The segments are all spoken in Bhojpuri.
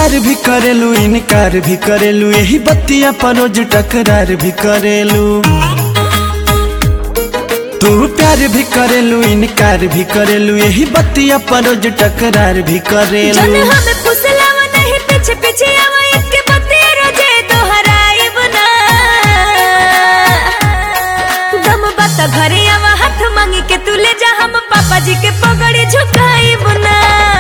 प्यार भी करेलू इनकार भी करेलू यही बत्तिया पर रोज टकरार भी करेलू तू प्यार भी करेलू इनकार भी करेलू यही बत्तिया पर रोज टकरार भी जन करेलू हमें फुसलावा नहीं पीछे पीछे आवा इसके बत्ती रोजे दोहराइब ना दम बता घरे आवा हाथ मांगी के तू ले जा हम पापा जी के पगड़ी झुकाइब ना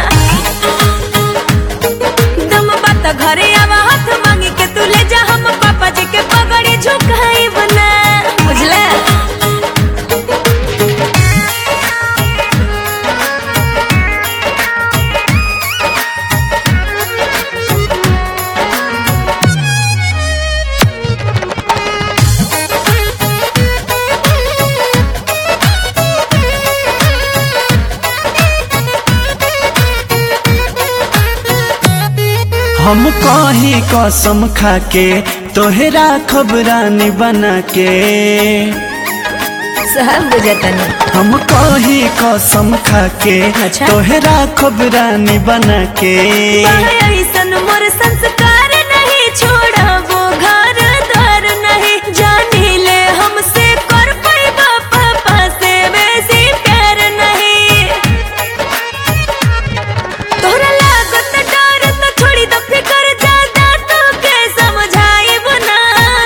दम बता घरे आवा हाथ मांगी के तू ले जा हम पापा जी के पगड़ी झुकाइब ना बुझला हम कहीं कसम खा के तोहरा खबरानी बना के सब बुझतनी हम कहीं कसम खा के अच्छा। तोहरा खबरानी बना के ऐसन मोर संस्कार नहीं छोड़बो घर द्वार नहीं जानी ले हमसे कर पैबा पापा से बेसी प्यार नहीं तोहरा लागत डर तो छोड़ी दो फिकर ज्यादा तो के समझाइब ना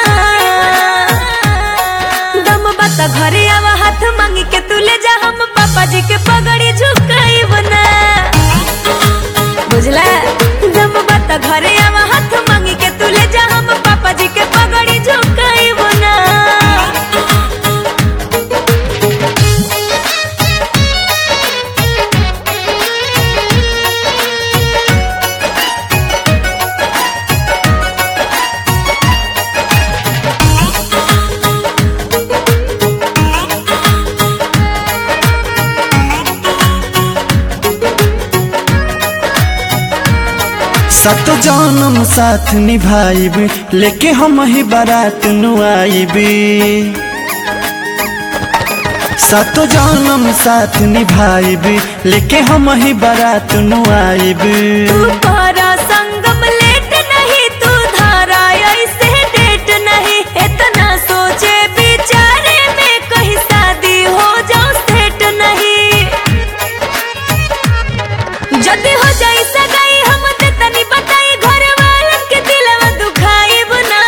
दम बता घरे आवा हाथ मांगी के तू ले जा हम पापा जी के पगड़ी झुकाइब ना बुझला जब बात घरे आवा हाथ मांगी के तू ले जा हम पापा जी के पगड़ी झुकाइब ना सत जन्म साथ निभाइब लेके हम ही बारात नुआइबी सत जन्म साथ निभाइब लेके हम ही बारात नुआइब तू पारा संगम लेट नहीं तू धारा ऐसे डेट नहीं इतना सोचे बिचारे में कहीं शादी हो जाओ सेट नहीं जदी हो जाई सगाई हम ते तनी बताई घर वालन के दिलवा दुखाइब ना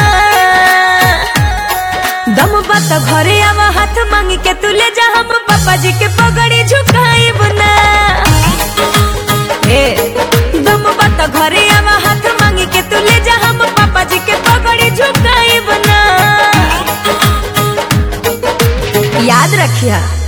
दम बत घरे आवा हाथ मांगी के तू ले जा हम पापा जी के पगड़ी झुकाइब ना ए दम बत घरे आवा हाथ मांगी के तू ले जा हम पापा जी के पगड़ी झुकाइब ना याद रखिया